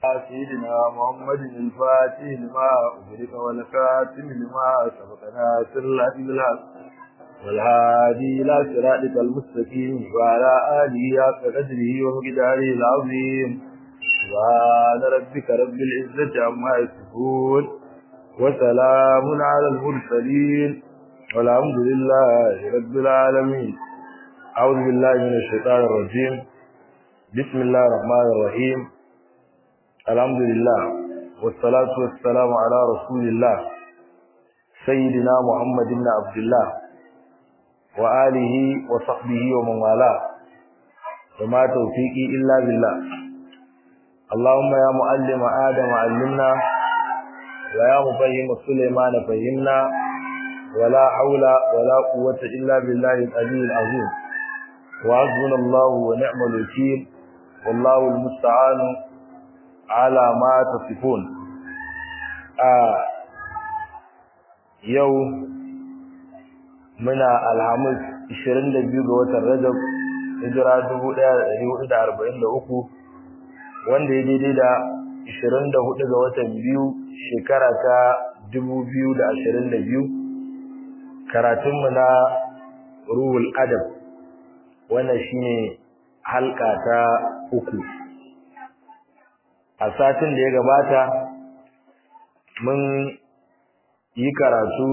سيدنا محمد الفاتح لما أغلق والكاتم لما سبق ناصر الله بالحق والهادي إلى صراطك المستقيم وعلى آله حق قدره ومقداره العظيم سبحان ربك رب العزة عما يصفون وسلام على المرسلين والحمد لله رب العالمين أعوذ بالله من الشيطان الرجيم بسم الله الرحمن الرحيم الحمد لله والصلاة والسلام على رسول الله سيدنا محمد بن عبد الله وآله وصحبه ومن والاه وما توفيقي إلا بالله اللهم يا معلم آدم علمنا ويا مفهم سليمان فهمنا ولا حول ولا قوة إلا بالله العلي العظيم وحسبنا الله ونعم الوكيل والله المستعان على ما تصفون آه يوم muna alhamis 22 ga watan Rajab hijira 1443 wanda ya daidai da 24 ga watan biyu shekara ta 2022 karatunmu na ruhul adab wannan shine halka ta uku a satin da ya gabata mun yi karatu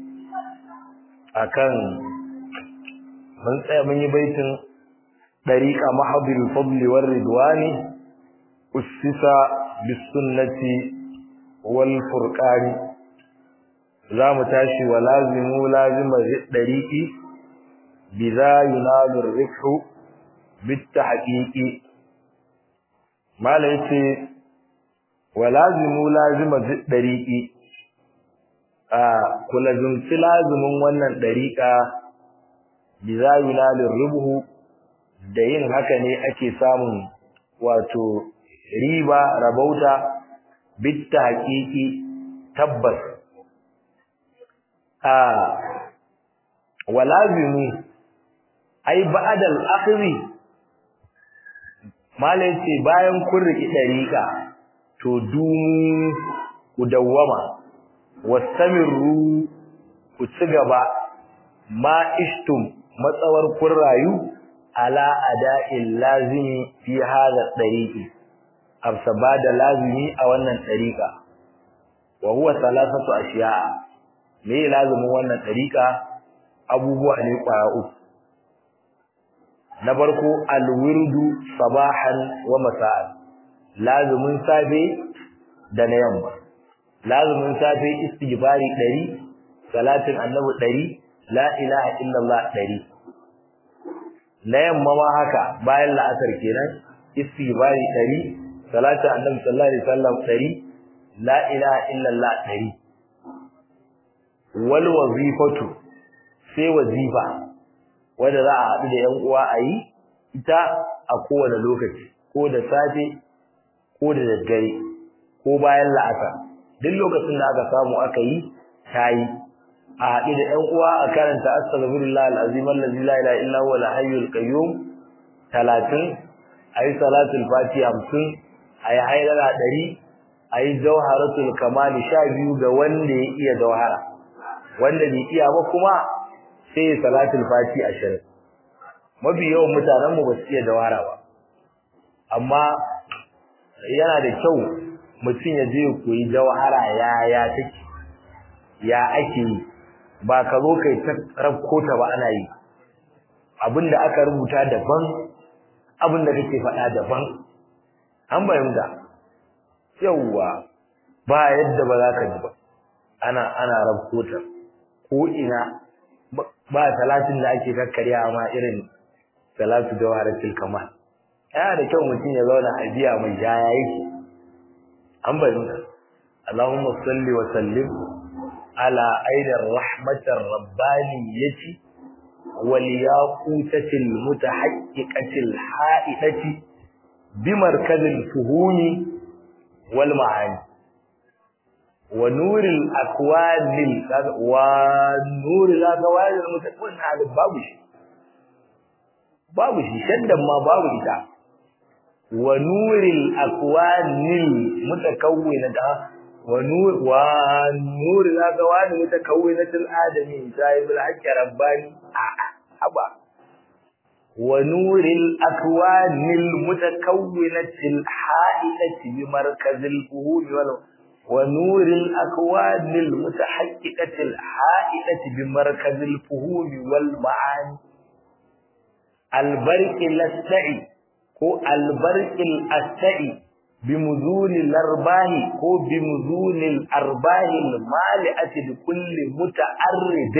akan mun tsaya mun yi baitin dariqa mahdhil fadli war ridwani ussisa bis sunnati wal furqani zamu tashi wa lazimu lazima dariqi bidha yunalu rifhu bit tahqiqi mala yace wa lazimu lazima dariqi ku lazumci lazumin wannan ɗariƙa bi za yi rubuhu da yin haka ne ake samun wato riba rabauta bitta haƙiƙi tabbas a walazumi ai ba'adal akhri malai ce bayan kun riki ɗariƙa to dumu ku dawwama wastamiru ku ci gaba ma ishtum matsawar kun rayu ala ada'il lazimi fi hadha tariqi absaba da lazimi a wannan tariqa wa huwa thalathatu ashiya'a me lazimin wannan tariqa abubuwa ne kwaya uku na farko alwirdu sabahan wa masa'an lazimin safe da na yamma lazumin safe istighfari 100 salatin annabi 100 la ilaha illallah 100 na yamma ma haka bayan la'asar kenan istighfari 100 salatin annabi sallallahu alaihi wasallam 100 la ilaha illallah 100 wal wazifatu sai wazifa wanda za a haɗu da ƴan uwa a yi ita a kowane lokaci ko da safe ko da daddare ko bayan la'asar duk lokacin da aka samu aka yi tayi a haɗe da ƴan uwa a karanta astaghfirullah alazim allazi la ilaha illa huwa al-hayyul qayyum 30 ayi salatul fatiha 50 ayi hayrara 100 ayi jawharatul kamal 12 ga wanda ya iya jawhara wanda bai iya ba kuma sai salatul fatiha 20 mafi yawan mutanen mu ba su iya jawhara ba amma yana da kyau mutum ya je koyi jawhara ya ya take ya ake yi ba ka zo kai ta rabko ta ba ana yi abinda aka rubuta daban abinda kake faɗa daban an bayyana yawwa ba yadda ba za ka ji ba ana ana rabko ta ko ina ba salatin da ake kakkarya ma irin salatu jawharatul kamal yana da kyau mutum ya zauna a biya mai jaya yake an bayyana Allahumma salli wa sallim ala aidar rahmatar rabbaniyati wal yaqutatil mutahaqqiqatil haidati bi markazil fuhumi wal ma'ani wa nuril akwanil wa nuril akwanil mutaqawwin babu shi babu shi shaddan ma babu ita wa nuril akwanil mutakawwinata wa nur wa nuril akwani mutakawwinatil adami sahibul haqqi rabbani a haba wa nuril akwanil mutakawwinatil haidati bi markazil fuhum wal ونور الأكوان المتحققة الحائلة بمركز الفهوم والمعاني البرق الأستعي هو البرق الأستعي بمذون الأرباح هو بمذون الأرباح المالئة لكل متعرض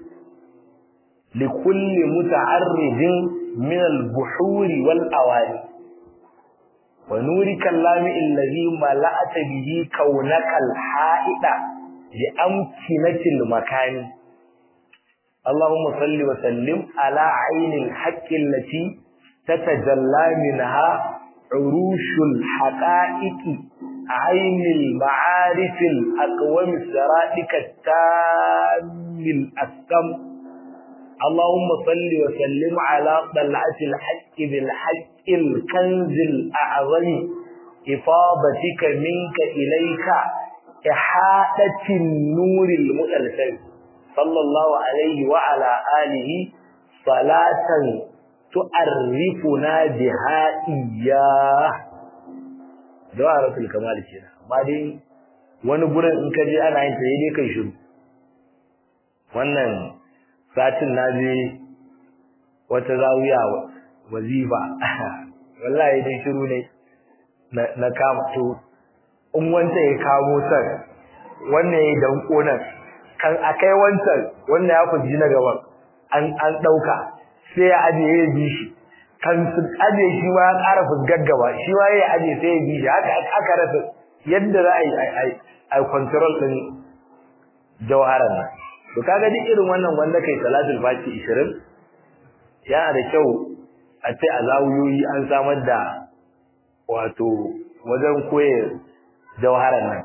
لكل متعرض من البحور والأواني ونورك اللامع الذي ملأت به كونك الحائط بأمكنة المكان اللهم صل وسلم على عين الحق التي تتجلى منها عروش الحقائق عين المعارف الأقوم سرائك التام الأسكم اللهم صل وسلم على طلعة الحق بالحق الكنز الأعظم إفاضتك منك إليك إحاطة النور المؤلفين صلى الله عليه وعلى آله صلاة تعرفنا بها إياه دعاء الكمال كده بعدين wani gurin in ka je ana yin ta dai kai shiru wannan satin na je wata zawiya wazifa wallahi dai shiru ne na kama to in wanda ya kamo san wannan ya danko nan kan akai wancan wannan ya fuji na gaban an an dauka sai ya aje ya bi shi kan su aje shi ma ya ƙara fusgaggaba shi ma ya aje sai ya bi shi haka aka rasa yadda za a yi a control din jawharan nan to kaga duk irin wannan wanda kai salatul fati 20 yana da kyau a ce a zawuyoyi an samar da wato wajen koye jawharan nan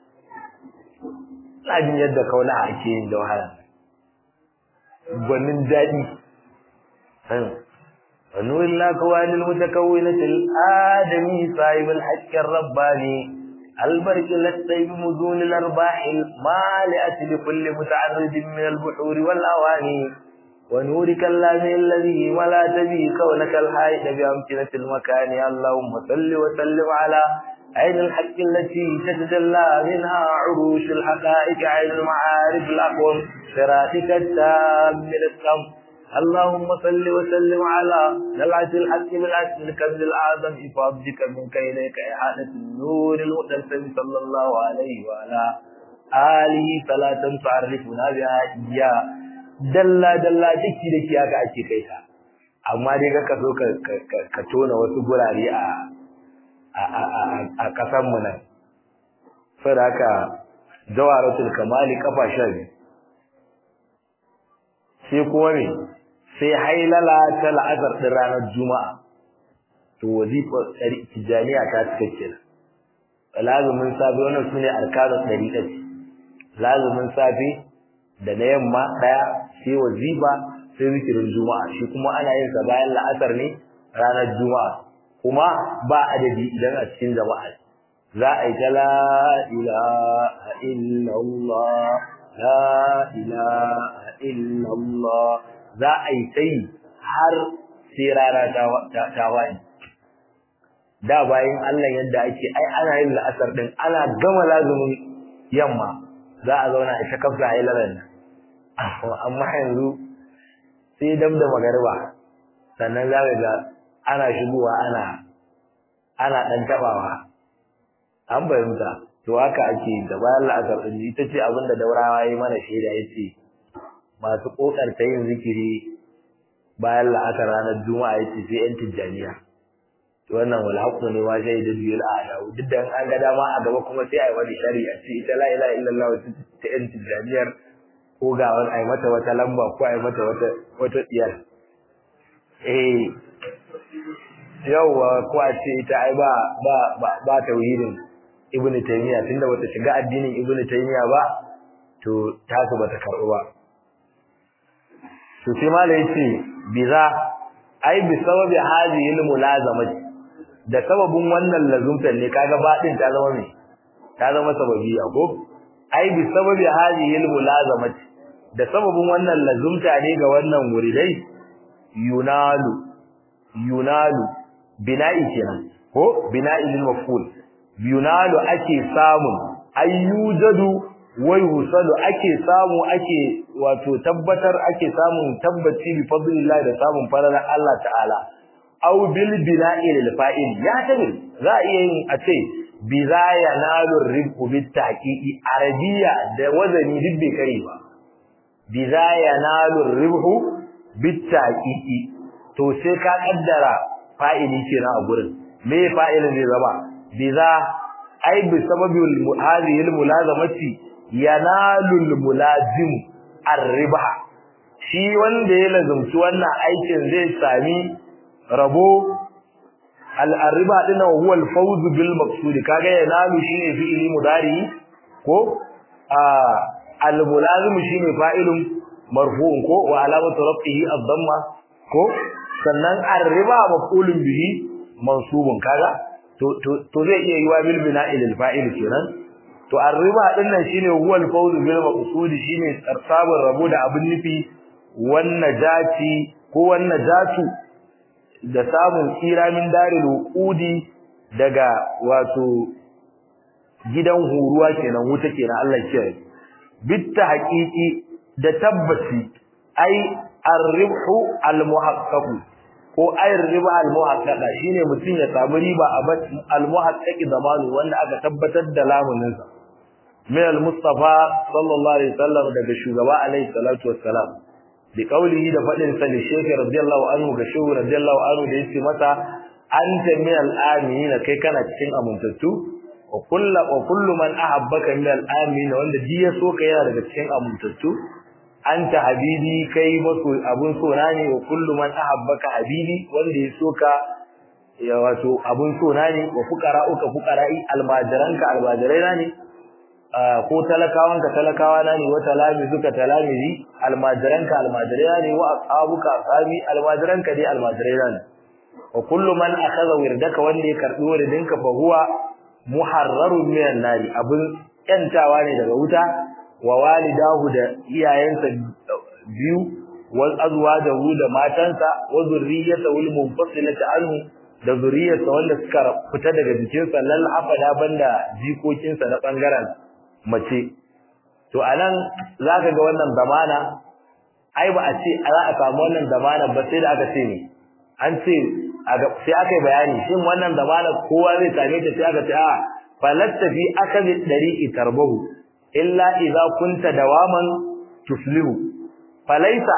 ina jin yadda kaula ake yin jawharan gwanin daɗi ونور الأكوان المتكونة الآدمي صاحب الحق الرباني البرك للسيب مزون الأرباح المالئة لكل متعرض من البحور والأواني ونورك اللامي الذي ولا تبي كونك الحائد بأمكنة المكان اللهم صل وسلم على عين الحق التي تتجلى منها عروش الحقائق عين المعارف الأقوم صراطك التام من السم اللهم صل وسلم على دلعة الحق بالعسل الكنز الأعظم إفاضتك منك إليك إحادة النور المتسم صلى الله عليه وعلى آله صلاة تعرفنا بها إياه dalla dalla daki daki aka ake kai ta amma dai ka so ka tona wasu gurare a a kasan mu nan saboda haka jawaratul kamali kafa sha biyu sai kuma me sai hailala ta la'azar din ranar juma'a to wazifa tijaniya ta cikakke lazumin safe wannan sune arkanun dariqa lazumin safe da na yamma daya sai wazifa sai zikirin juma'a shi kuma ana yin sa bayan la'asar ne ranar juma'a kuma ba adadi idan a cikin jama'a za a yi ta la ilaha illallah la ilaha illallah za a yi ta yi har sai rana ta waye da bayan Allah yadda ake ai ana yin la'asar din ana gama lazumin yamma za a zauna a ta kafsa hailaran nan amma yanzu sai dam da magariba sannan za ka ga ana shigowa ana ana dan tabawa an bayyana to haka ake da bayan la'asar din ita ce abin da daurawa yayi mana shaida yace masu kokarta yin zikiri bayan la'asar ranar juma'a yace sai yan tijjaniya to wannan wal haqqu ne ma sai da biyar a'la duk da an ga dama a gaba kuma sai ai wani shari'a ce ita la ilaha illallah ta yan tijjaniyar ko ga wani ai mata wata lamba ko ai mata wata wata tsiyar eh yawa ko a ce ita ai ba ba ba tauhidin ibnu taymiya tunda bata shiga addinin ibnu taymiya ba to tasu bata karbu ba to sai malai yace biza ai bi sababi hadhihi almulazamati da sababin wannan lazumtan ne kaga baɗin ta zama me ta zama sababi ko ai bi sababi hadhihi almulazamati da sababin wannan lazumta ne ga wannan wuridai yunalu yunalu bina'i kenan ko bina'i lil maf'ul yunalu ake samun ayyujadu wa yusalu ake samu ake wato tabbatar ake samun tabbaci bi fadlillah da samun falalar Allah ta'ala aw bil bina'i lil fa'il ya tabi za iya yin a ce bi za yanalu ribhu bit tahqiqi arabiya da wazani duk bai kare ba bi za yanalu ribhu bit tahqiqi to sai ka kaddara fa'ili kenan a gurin me fa'ilin zai zama bi za ai bi sababi hadhihi al mulazamati yanalu al mulazim ar-ribha shi wanda ya lazumci wannan aikin zai sami rabo al-riba din huwa al-fawz bil maqsud kaga yanalu shine fi'ili mudari ko al-mulazim shine fa'ilun marfu'un ko wa alamatu rafihi ad-damma ko sannan ar-riba maf'ulun bihi mansubun kaga to to zai iya yiwa bil bina'i lil fa'il kenan to ar-riba din nan shine huwa al-fawz bil maqsud shine tsarsabar rabo da abin nufi wannan jati ko wannan jatu da samun tsira min daril uqudi daga wato gidan huruwa kenan wuta kenan Allah ya kiyaye bitta haqiqi da tabbaci ai ar-ribhu al-muhaqqaq ko ai riba al-muhaqqaqa shine mutun ya samu riba a al-muhaqqaqi zamanu wanda aka tabbatar da lamunin sa min al-mustafa sallallahu alaihi wasallam daga shugaba alaihi salatu wassalam bi qawlihi da fadin sa li shaykh radiyallahu anhu ga shehu radiyallahu anhu da yace masa anta min al-aminin kai kana cikin amintattu wa kullu wa kullu man ahabbaka min al-amin wanda ji ya so ka yana daga cikin amintattu anta habibi kai maso abun so na ne wa kullu man ahabbaka habibi wanda ya so ka ya wato abun so na ne wa fuqara'uka fuqara'i almajiranka almajirai ne ko talakawanka talakawa na ne wa talamizuka talamizi almajiranka almajirai ne wa ashabuka ashabi almajiranka dai almajirai ne wa kullu man akhadha wirdaka wanda ya karbi wirdinka fa huwa muharrarun minan nari abun yantawa ne daga wuta wa walidahu da iyayensa biyu wal azwajahu da matansa wa zurriyyatahu al munfasilata anhu da zuriyarsa wanda suka fita daga jikinsa lal afada banda jikokinsa na bangaren mace to anan zaka ga wannan zamana ai ba a ce za a samu wannan zamana ba sai da aka ce ne an ce sai aka yi bayani shin wannan zamana kowa zai same ta sai aka ce a falatta fi akadi dariqi tarbahu illa idza kunta dawaman tuflihu falaisa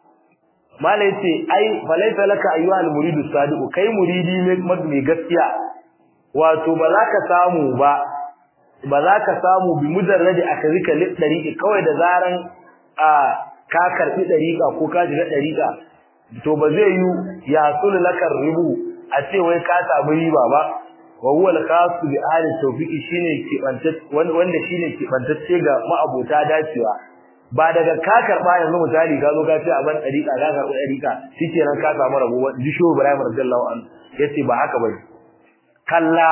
malai ce ai falaisa laka ayyuha almuridu sadiqu kai muridi ne mai gaskiya wato ba za ka samu ba ba za ka samu bi mujarradi akazika lid dariqi kawai da zaran a ka karbi dariqa ko ka shiga dariqa to ba zai yi ya sul lakar ribu a ce wai ka samu riba ba wa huwa al-khas bi ahli tawfiqi shine kibantacce wanda shine kibantacce ga ma'abota dacewa ba daga ka karba yanzu misali ka zo ka ce a ban dariqa ka karba dariqa shikenan ka samu rabo disho Ibrahim radiyallahu anhu yace ba haka bane kalla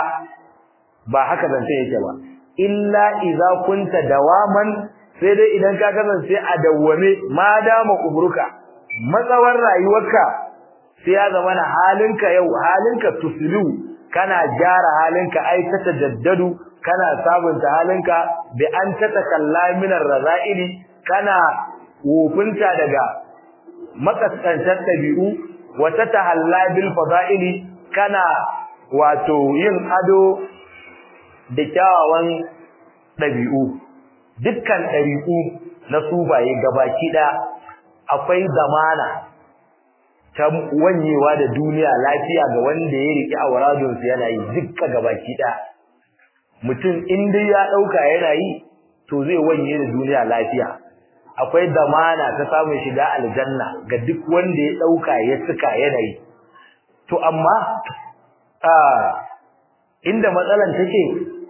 ba haka zance yake ba illa idza kunta dawaman sai dai idan ka kasance a dawwame ma dama kubruka matsawar rayuwarka sai ya zama na halinka yau halinka tusliu kana gyara halinka ai ta tajaddadu kana sabunta halinka bi an tatakalla min ar-raza'ili kana wofinta daga makaskantar dabi'u wa tatahalla bil fada'ili kana wato yin ado da kyawawan dabi'u dukkan dabi'u na subaye gabaki da akwai zamana ta wanyewa da duniya lafiya ga wanda ya riki auradun su yana yi dukka gabaki da mutum in dai ya dauka yana yi to zai wanye da duniya lafiya akwai zamana ta samun shiga aljanna ga duk wanda ya dauka ya suka yana yi to amma a inda matsalan take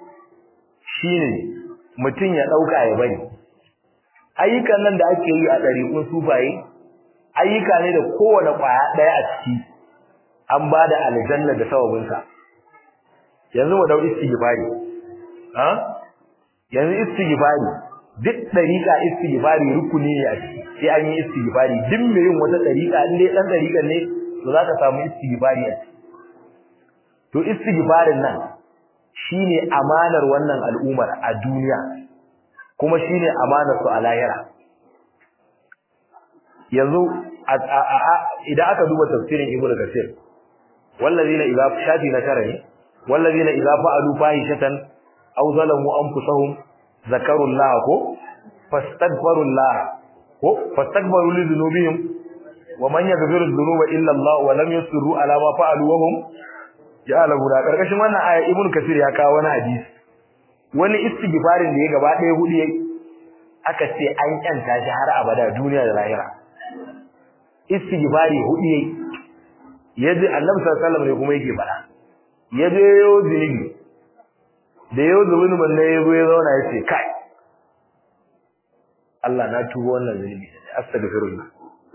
shine mutum ya dauka ya bari ayyukan nan da ake yi a ɗariƙun sufaye ayyuka ne da kowane ƙwaya ɗaya a ciki an ba da aljanna da sababinsa yanzu mu dau istighfari ha yanzu istighfari duk dariqa istighfari rukuni ne a ciki sai an yi istighfari duk mai yin wata dariqa in dai dan dariqan ne to zaka samu istighfari a ciki to istighfarin nan shine amanar wannan al'ummar a duniya kuma shine amanar su a lahira yanzu idan aka duba tafsirin ibnu kasir wallazina idza shafi na tara ne wallazina idza fa'alu fahishatan aw zalamu anfusahum zakaru Allah ko fastaghfiru Allah ko fastaghfiru li dhunubihim wa man yaghfiru dhunuba illa Allah wa lam yusirru ala ma fa'alu wa hum ya'lamu da karkashin wannan aya ibnu kasir ya kawo wani hadisi wani istighfarin da ya gaba ɗaya hudu yayi aka ce an kyanta shi har abada duniya da lahira istighfari hudu yayi yaji annabi sallallahu alaihi wasallam ne kuma yake fada yaje yo zunubi da yo zunubin ne yazo ya zauna yace kai Allah na tuba wannan zunubi astaghfirullah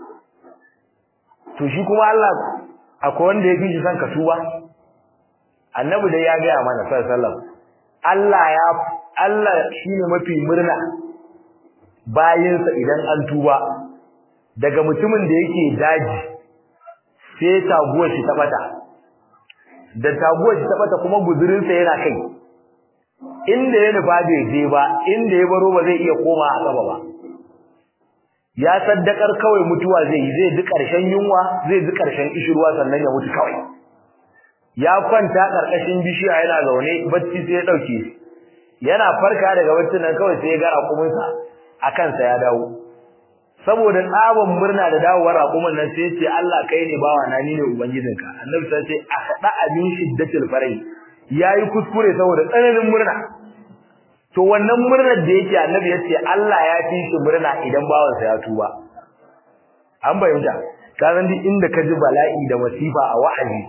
to shi kuma Allah akwai wanda yake shi san ka tuba annabi dai ya ga mana sallallahu alaihi wasallam Allah ya Allah shine mafi murna bayinsa idan an tuba daga mutumin da yake daji sai taguwar shi ta bata da taguwar shi ta bata kuma guzurin sa yana kai inda ya nufa bai je ba inda ya baro ba zai iya koma a gaba ba ya saddakar kawai mutuwa zai yi zai ji karshen yunwa zai ji karshen ishirwa sannan ya mutu kawai ya kwanta karkashin bishiya yana zaune bacci sai ya dauke yana farka daga baccin nan kawai sai ya ga rakuminsa a kansa ya dawo saboda tsaban murna da dawowar raƙuman nan sai ce Allah kai ne bawa na ni ne ubangijinka annabi sai ce akhda abin shiddatil farai yayi kuskure saboda tsananin murna to wannan murnar da yake annabi yace Allah ya fi shi murna idan bawan sa ya tuba an bayyana kazan duk inda ka ji bala'i da masifa a wa'azi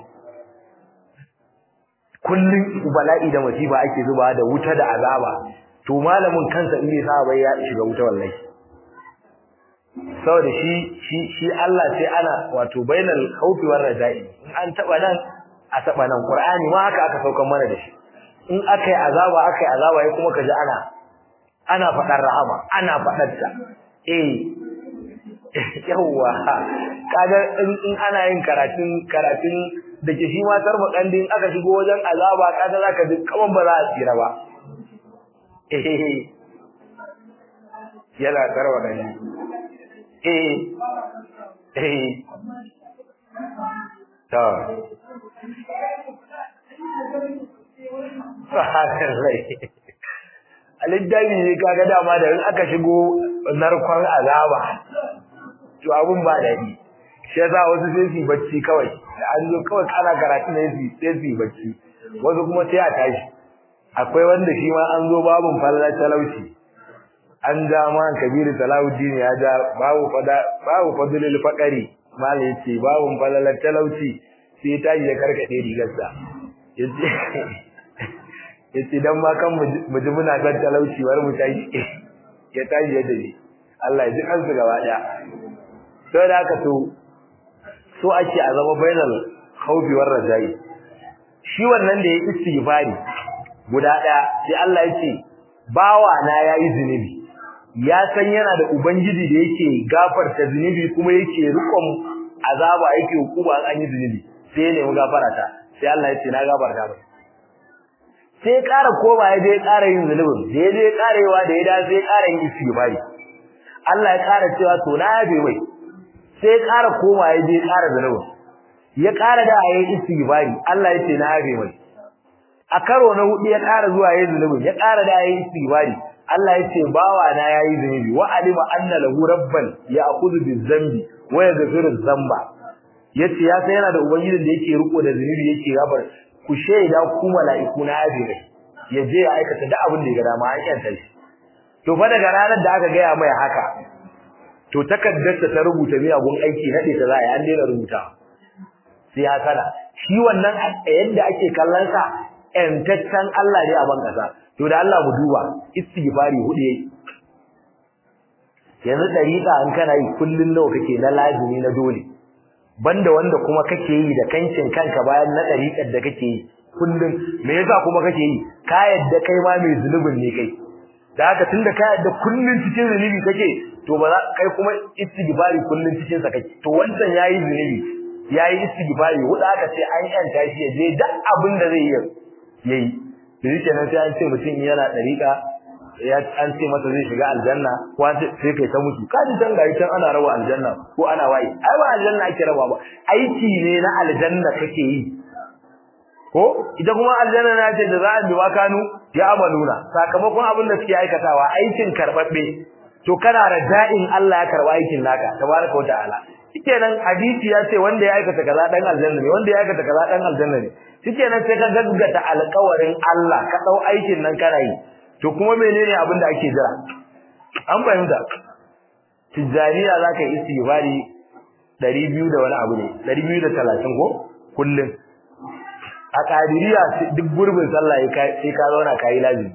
kullun bala'i da masifa ake zuba da wuta da azaba to malamin kansa in bai sa bai ya shiga wuta wallahi saboda shi shi shi Allah sai ana wato bainal khawfi war raja'i in an taba nan a taba nan qur'ani ma haka aka saukan mana da shi in akai azaba akai azaba ya kuma kaji ana ana fadar rahama ana fadar ta eh yawa kaga in ana yin karatun karatun da ke shi ma tarbakan din aka shigo wajen azaba kaga zaka ji kaman ba za a tsira ba eh yana tarbakan eh eh to aliddani ne kaga dama da in aka shigo narkon azaba to abun ba dadi shi yasa wasu sai su bacci kawai da an zo kawai kana karatu ne su sai su bacci wasu kuma sai a tashi akwai wanda shi ma an zo babun fallar talauci an ja ma kabiru talauci ne ya ja babu fada babu fadlul faqari mala yace babun fallar talauci sai tashi ya karkade rigarsa yace yace dan ma kan mu ji muna kan talauci war mu tashi ya tashi ya dace Allah ya ji kansu gaba daya to da haka to so ake a zama bainal khawfi war rajai shi wannan da ya istighfari guda daya sai Allah ya ce bawa na yayi zinubi ya san yana da ubangiji da yake gafarta zinubi kuma yake rikon azaba yake hukuma an yi zinubi sai ya nemi gafara ta sai Allah ya ce na gafarta ba sai ya ƙara koma ya je ƙara yin zunubin da ya je ƙarewa da ya da sai ya ƙara yin istighfari Allah ya ƙara cewa to na yabe mai sai ya ƙara koma ya je ƙara zunubin ya ƙara da yayin istighfari Allah ya ce na yabe mai a karo na hudu ya ƙara zuwa yayin zunubin ya ƙara da yayin istighfari Allah ya ce bawa na yayi zunubi wa alima anna lahu rabban ya'khudhu bizambi wa yaghfiru dhanba yace ya san yana da ubangijin da yake riko da zunubi yake gabar ku shaida ku mala'iku na yabe mai ya je ya aikata duk abin da ya ga dama an yanta shi to fa daga ranar da aka gaya mai haka to takaddarta ta rubuta miyagun aiki nade ta za a yi an daina rubuta sai ya sana shi wannan yadda ake kallon sa ƴantaccen Allah ne a ban kasa to da Allah mu duba istighfari hudu yayi yanzu dariqa an kana yi kullun nawa kake na lazimi na dole banda wanda kuma kake yi da kancin kanka bayan na dariqar da kake yi kullun me yasa kuma kake yi ka yadda kai ma mai zunubin ne kai da haka tunda ka yadda kullun cikin zunubi kake to ba za kai kuma istighfari kullun cikin sa kake to wancan yayi zunubi yayi istighfari wuda aka ce an yanta shi je duk abin da zai yi yayi to yake nan sai an ce mutum yana dariƙa ya an ce masa zai shiga aljanna ko an ce sai kai ta mutu kaji dan gari tan ana rawa aljanna ko ana waye ai ba aljanna ake rawa ba aiki ne na aljanna kake yi ko ita kuma aljanna na ce da za a biwa kanu ya amaluna sakamakon abin da suke aikatawa aikin karbabbe to kana rada'in Allah ya karba aikin naka tabaraka wa ta'ala shikenan hadisi ya ce wanda ya aikata kaza dan aljanna ne wanda ya aikata kaza dan aljanna ne shikenan sai ka gaggata alƙawarin Allah ka dau aikin nan kana yi to kuma menene abin da ake jira an fahimta tijaniya zaka yi istighfari 200 da wani abu ne 230 ko kullun a kadiriya duk gurbin sallah sai ka zauna kai lazimi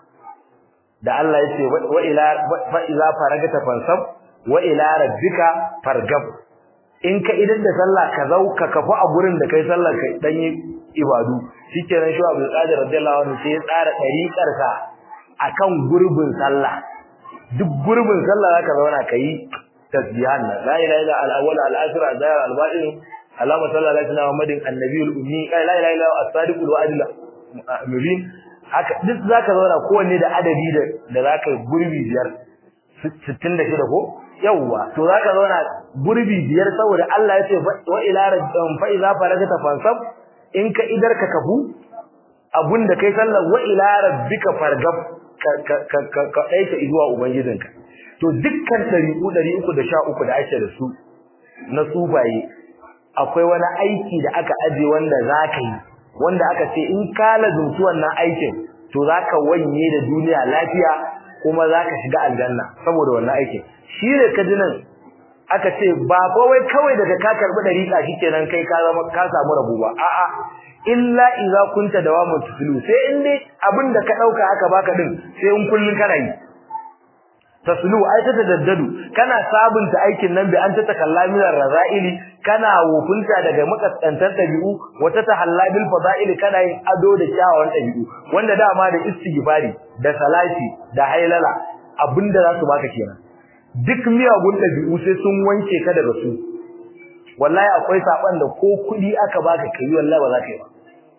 da Allah ya ce wa ila fa iza faragata fansab wa ila rabbika fargab in ka idan da sallah ka zau ka kafu a gurin da kai sallar kai dan yi ibadu shikenan shi Abdul Qadir radiyallahu anhu sai ya tsara dariƙar sa akan gurbin sallah duk gurbin sallah zaka zauna kai tasbihan la ilaha illa al-awwal al-akhir al-zahir al-batin Allahumma salli ala sayyidina Muhammadin annabiyul ummi la ilaha illa as-sadiqul wa'id mubin haka duk zaka zauna kowanne da adadi da da zaka gurbi biyar 66 ko yawa to zaka zauna gurbi biyar saboda Allah ya ce wa ila rabbika fa iza faragta fansab in ka idar ka kafu abunda kai sallar wa ila rabbika fargab ka ka ka ka aika zuwa ubangijinka to dukkan tariqu 313 da ake da su na sufaye akwai wani aiki da aka aje wanda zaka yi wanda aka ce in ka lazumci wannan aikin to zaka wanye da duniya lafiya kuma zaka shiga aljanna saboda wannan aikin shi ne kajinan aka ce ba kawai kawai daga ka karbi dariƙa shikenan kai ka zama ka samu rabu ba a'a illa idza kunta dawamu tuslu sai in dai abinda ka dauka aka baka din sai in kullun kana yi taslu ai ta tadaddadu kana sabunta aikin nan bi an ta takallaminar razaili kana wufunta daga makaskantar dabi'u wata tahalla bil fada'il kana yin ado da kyawawan dabi'u wanda dama da istighfari da salati da hailala abinda za su baka kenan duk miyagun dabi'u sai sun wanke ka daga su wallahi akwai saban da ko kudi aka baka kai wallahi ba za ka yi ba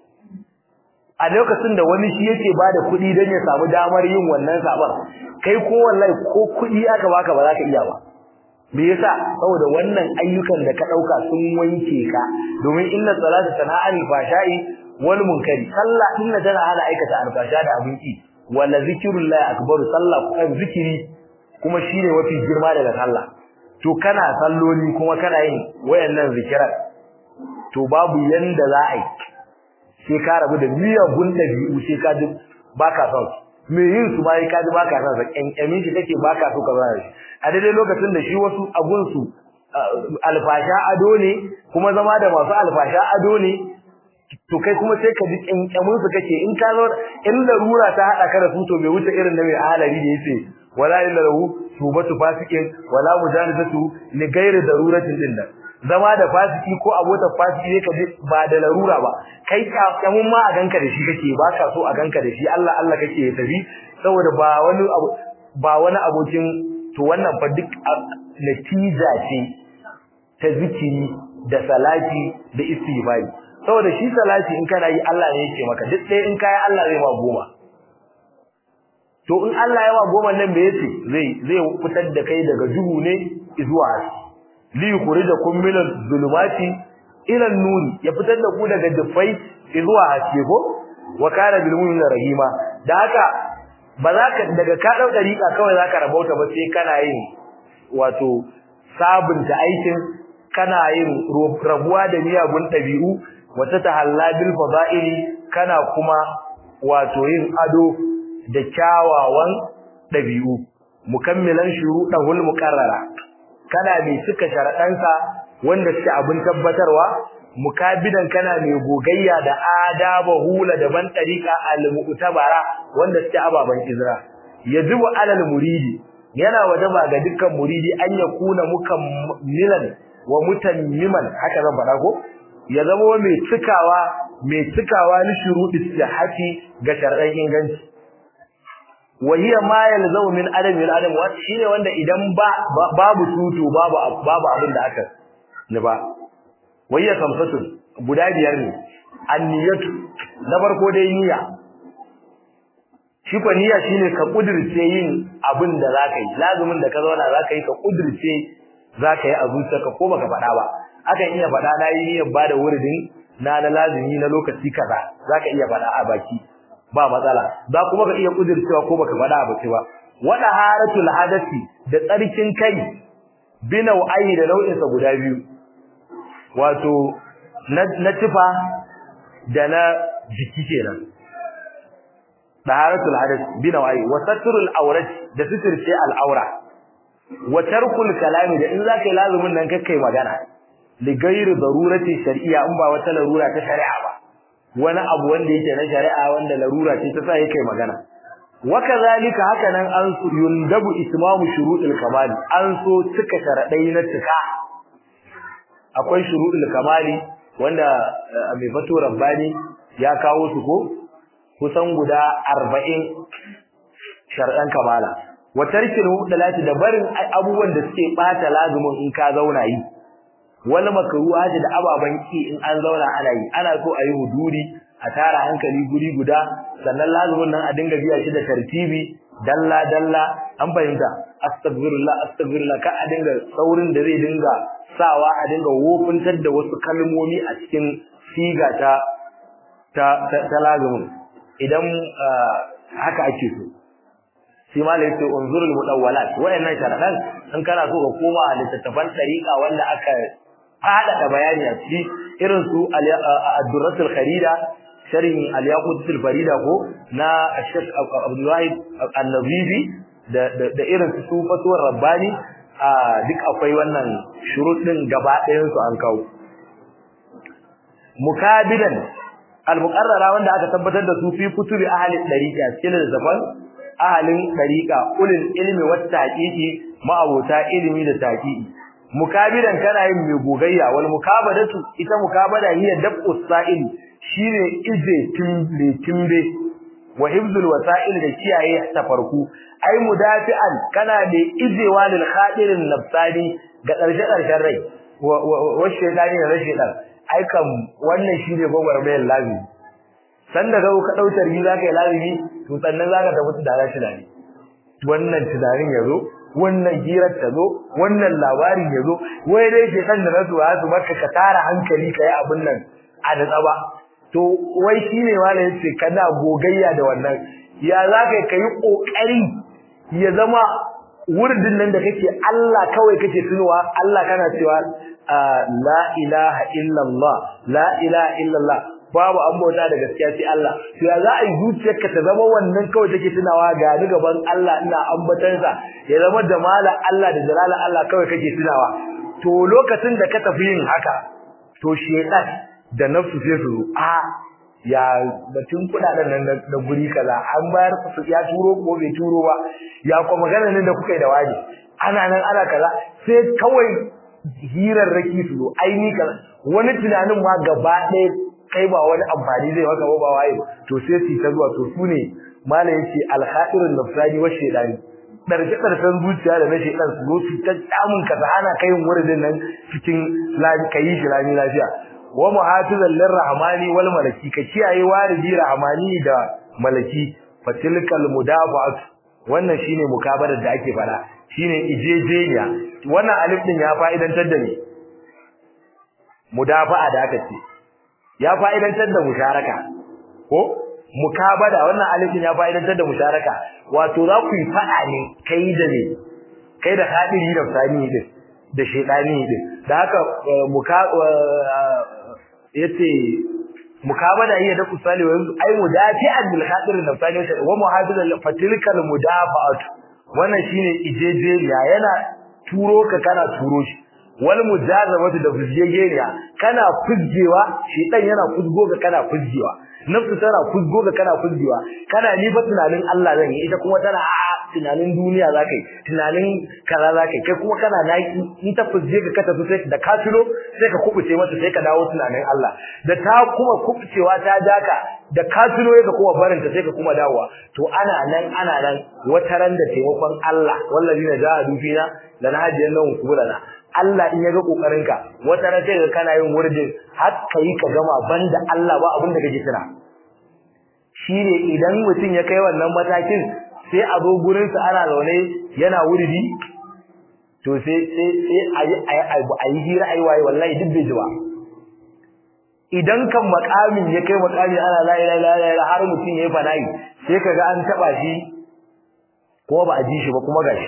a lokacin da wani shi yake bada kudi dan ya samu damar yin wannan saban kai ko wallahi ko kudi aka baka ba za ka iya ba me yasa saboda wannan ayyukan da ka dauka sun wanke ka domin inna salata tana'al fashai wal munkari sallah inna tana hana aikata alfasha da abinci wala zikrullahi akbar sallah kan zikiri kuma shine wafi girma daga sallah to kana salloli kuma kana yin wayannan zikiran to babu yanda za a yi sai ka rabu da miyagun dabi'u sai ka ji baka son me yin su bai ka ji baka son sa kankamin shi kake baka so ka zara shi a daidai lokacin da shi wasu abun su alfasha ado ne kuma zama da masu alfasha ado ne to kai kuma sai ka ji kankamin su kake in ka zo in larura ta hada ka da su to bai wuce irin da mai halari da yace wala illa lahu tubatu fasikin wala mujanazatu li ghairi daruratin din nan zama da fasiki ko abota fasiki ne ka ji ba da larura ba kai kamun ma a ganka da shi kake ba ka so a ganka da shi Allah Allah kake ya tafi saboda ba wani ba wani abokin to wannan fa duk natija ce ta zikiri da salati da istighfari saboda shi salati in kana yi Allah ne yake maka duk ɗaya in kai Allah zai ma goma to in Allah ya wa goma nan me yace zai zai fitar da kai daga duhu ne zuwa haske li yukhrijakum min adh-dhulumati ila an-nur ya fitar da ku daga dufai zuwa haske ko wa kana bil mu'minina rahima da haka ba za ka daga ka dau dariƙa kawai zaka rabauta ba sai kana yin wato sabunta aikin kana yin rabuwa da miyagun dabi'u wata tahalla bil fada'ili kana kuma wato yin ado da kyawawan dabi'u mukammilan shuruɗahul muqarrara kana mai cika sharadansa wanda suke abin tabbatarwa mukabidan kana mai gogayya da adaba hula da ban tariqa al-mu'tabara wanda suke ababan izra yajibu alal muridi yana wajaba ga dukkan muridi an yakuna mukammilan wa mutammiman haka zan faɗa ko ya zama mai cikawa mai cikawa ni shurudi sihhati ga shar'an inganci wa hiya ma yalzamu min adam min adam wa shine wanda idan ba babu tutu babu babu abin da aka ni ba wa hiya kamsatun guda biyar ne anniyatu na farko dai niyya shi ko niyya shine ka kudirce yin abin da zaka yi lazumin da ka zauna zaka yi ka kudirce zaka yi a zuciyarka ko baka faɗa ba akan iya faɗa na yi niyyar bada wuridin na na lazumi na lokaci kaza zaka iya faɗa a baki ba matsala za kuma ka iya kudircewa ko baka faɗa a baki ba wada haratul hadasi da tsarkin kai binau ayi da nau'in sa guda biyu wato na tifa da na jiki kenan daharatul hadath binawai wa satrul awrat da sitirce al'aura wa tarkul kalami da in zaka yi lazumin nan kakkai magana li ghairi darurati shar'iyya in ba wata larura ta shari'a ba wani abu wanda yake na shari'a wanda larura ce ta sa yake magana wa kazalika haka nan an su yundabu itmamu shuruɗil kamal an so cika sharadai na cika akwai shuruɗil kamali wanda mai fato rabbani ya kawo su ko kusan guda 40 shar'an kamala wa tarkil mubdalati da barin abubuwan da suke bata lazumin in ka zauna yi wal makruha da ababan ki in an zauna ana yi ana so a yi huduri a tara hankali guri guda sannan lazumin nan a dinga biya shi da tartibi dalla dalla an fahimta astaghfirullah astaghfirullah ka a dinga saurin da zai dinga sawa a dinga wofintar da wasu kalmomi a cikin siga ta ta ta lazumin idan haka ake so shi ma da yake unzurul mudawwalat wayannan sharadan in kana so ka koma a littattafan tariqa wanda aka fada bayani a ciki irin su ad-durratul kharida sharhin al-yaqutul farida ko na Sheikh Abdul Wahid An-Nazifi da da irin su fatuwar rabbani duk akwai wannan shurut din gaba ɗayan su an kawo mukabilan al-muqarrara wanda aka tabbatar da su fi kutubi ahli dariqa cikin zaman ahalin dariqa ulil ilmi wat taqiqi ma'abota ilimi da taqiqi mukabilan kana yin mai gogayya wal mukabadatu ita mukabada hiya dab'u sa'il shine ije timbe timbe wa hifzul wasa'il da kiyaye tafarku ai mudafi'an kana da ijewa lil khadirin nafsani ga karshe karshen rai wa shaytani da shaytan ai kam wannan shine gogwarmayar lazimi san da ka dautar yi zaka yi lazimi to sannan zaka tafi da rashi dani wannan tunanin yazo wannan hirar ta zo wannan labarin ya zo wai dai ke san da nasu ya su maka ka tara hankali kai abin nan a da tsaba to wai shine wala yace kana gogayya da wannan ya zaka kai kokari ya zama wurdin nan da kake Allah kawai kake tunowa Allah kana cewa la ilaha illallah la ilaha illallah babu an bauta da gaskiya sai Allah to ya za a yi zuciyarka ta zama wannan kawai take tunawa ga ni gaban Allah ina ambatan sa ya zama da mala Allah da jalala Allah kawai kake tunawa to lokacin da ka tafi yin haka to shedan da nafsu sai su a ya batun kudaden nan da guri kaza an bayar su ya turo ko bai turo ba ya kuma magana nan da kuka yi da waje ana nan ana kaza sai kawai hirarraki su zo ai ni kaza wani tunanin ma gaba ɗaya kai ba wani amfani zai maka ba waye to sai su ta zuwa to su ne mala yace al-khairun nafsani wa shaydani darje darsan zuciya da na shaydan su zo su ta tsamun ka da ana kai wurin nan cikin kai shi lami lafiya wa muhafizan lirrahmani wal malaki ka kiyaye wariji rahmani da malaki fatilkal mudafa'at wannan shine mukabarar da ake fara shine ijejeniya wannan alif din ya fa'idantar da ni mudafa'a da aka ce ya fa'idantar da musharaka ko mukabada wannan alifin ya fa'idantar da musharaka wato za ku yi fada ne kai da ne kai da hadiri da sani din da shedani din da haka muka yace mukabada iya da kusali wa ai mudafi'an bil hadir da sani wa muhafizan fatilkal mudafa'at wannan shine ijejeriya yana turo ka kana turo shi wal mujazabatu da fujjegeriya kana fujjewa shedan yana fujgo ga kana fujjewa nafsu tana fujgo ga kana fujjewa kana ni fa tunanin Allah zan yi ita kuma tana a tunanin duniya za ka yi tunanin kaza za ka yi kai kuma kana naki in ta fuzje ka kata sai da ka tuno sai ka kubuce mata sai ka dawo tunanin Allah da ta kuma kubucewa ta jaka da ka tuno ka kuma barin ta sai ka kuma dawowa to ana nan ana nan wata ran da taimakon Allah wallazina jahadu fina lanahdiyanahum subulana Allah in yaga kokarinka wata ran sai ka kana yin wurdin har kai ka gama banda Allah ba abin da kake tuna shine idan mutum ya kai wannan matakin sai a zo gurin sa ana zaune yana wurdi to sai sai sai ayi ayi hira ayi waye wallahi duk bai ji ba idan kan makamin ya kai makami ana la ilaha illallah har mutum yayi fana'i sai kaga an taba shi ko ba a ji shi ba kuma gashi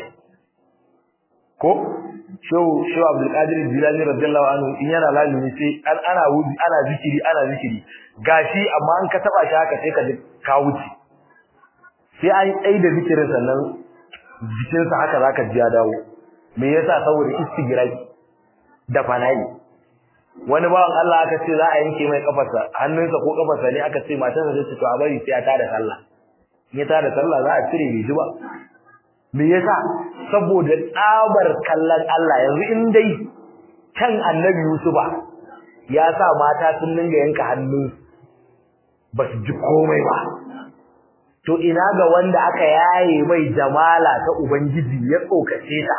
ko shehu shehu Abdul Qadir Jilani radiyallahu anhu in yana lazimi sai an ana wuzi ana zikiri ana zikiri gashi amma an ka taba shi haka sai ka ka wuce sai an tsaye da zikirin sannan jikin sa haka zaka ji ya dawo me yasa saboda istigirai da fanayi wani bawan Allah aka ce za a yanke mai kafarsa hannunsa ko kafarsa ne aka ce matarsa ta ce to a bari sai ya tada sallah in ya tada sallah za a cire bai ji ba me yasa saboda tsabar kallon Allah yanzu in dai kan annabi Yusufa ya sa mata sun dinga yanka hannu ba su ji komai ba to ina ga wanda aka yaye mai jamala ta ubangiji ya tsokace ta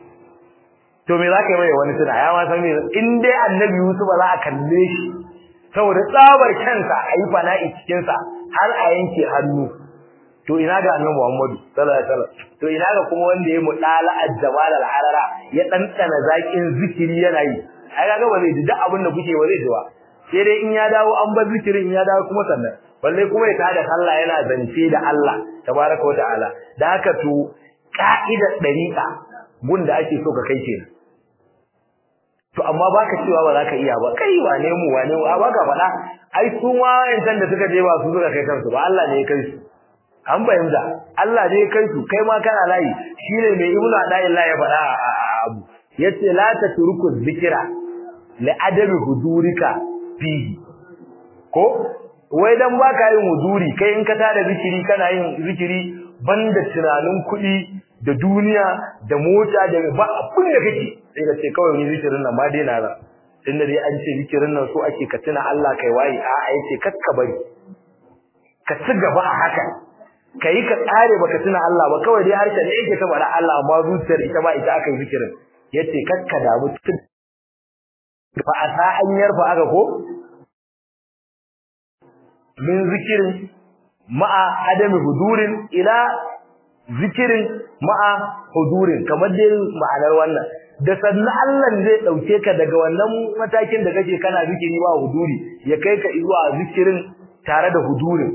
to me zaka yi mai wani tuna ya ma san me in dai annabi Yusufa za a kalle shi saboda tsabar kansa ayi fana'i cikin sa har a yanke hannu to ina ga annabi Muhammadu sallallahu alaihi wasallam to ina ga kuma wanda ya mudala al-jamal al-harara ya dandana zakin zikiri yana yi ai kaga ba zai ji duk abin da kuke ba zai ji ba sai dai in ya dawo an bar zikirin ya dawo kuma sannan balle kuma ya tada Allah yana zance da Allah tabaraka wa ta'ala da haka to ka'idar dariqa gunda ake so ka kai kenan to amma baka cewa ba za ka iya ba kai wane mu wane mu a baka faɗa ai su ma yantan da suka je ba su suka kai kansu ba Allah ne ya kai su an bayyana Allah ne kai su kai ma kana layi shine mai ibnu adaillahi ya faɗa a abu yace la tatruku dhikra li adami hudurika fihi ko wai dan baka yin huduri kai in ka tada zikiri kana yin zikiri banda tunanin kuɗi da duniya da mota da ba abin da kake sai ka ce kawai ni zikirin nan ma dai na ra tunda dai an ce zikirin nan so ake ka tuna Allah kai waye a'a yace kakka bari ka ci gaba a haka kai ka tsare baka tuna Allah ba kawai dai harshe ne yake ta bada Allah amma zuciyar ita ba ita aka yi zikirin yace kakka da mutum fa asa an yarfa aka ko min zikirin ma'a adami hudurin ila zikirin ma'a hudurin kamar dai ma'anar wannan da sannan Allah zai dauke ka daga wannan matakin da kake kana zikiri ba huduri ya kai ka zuwa zikirin tare da hudurin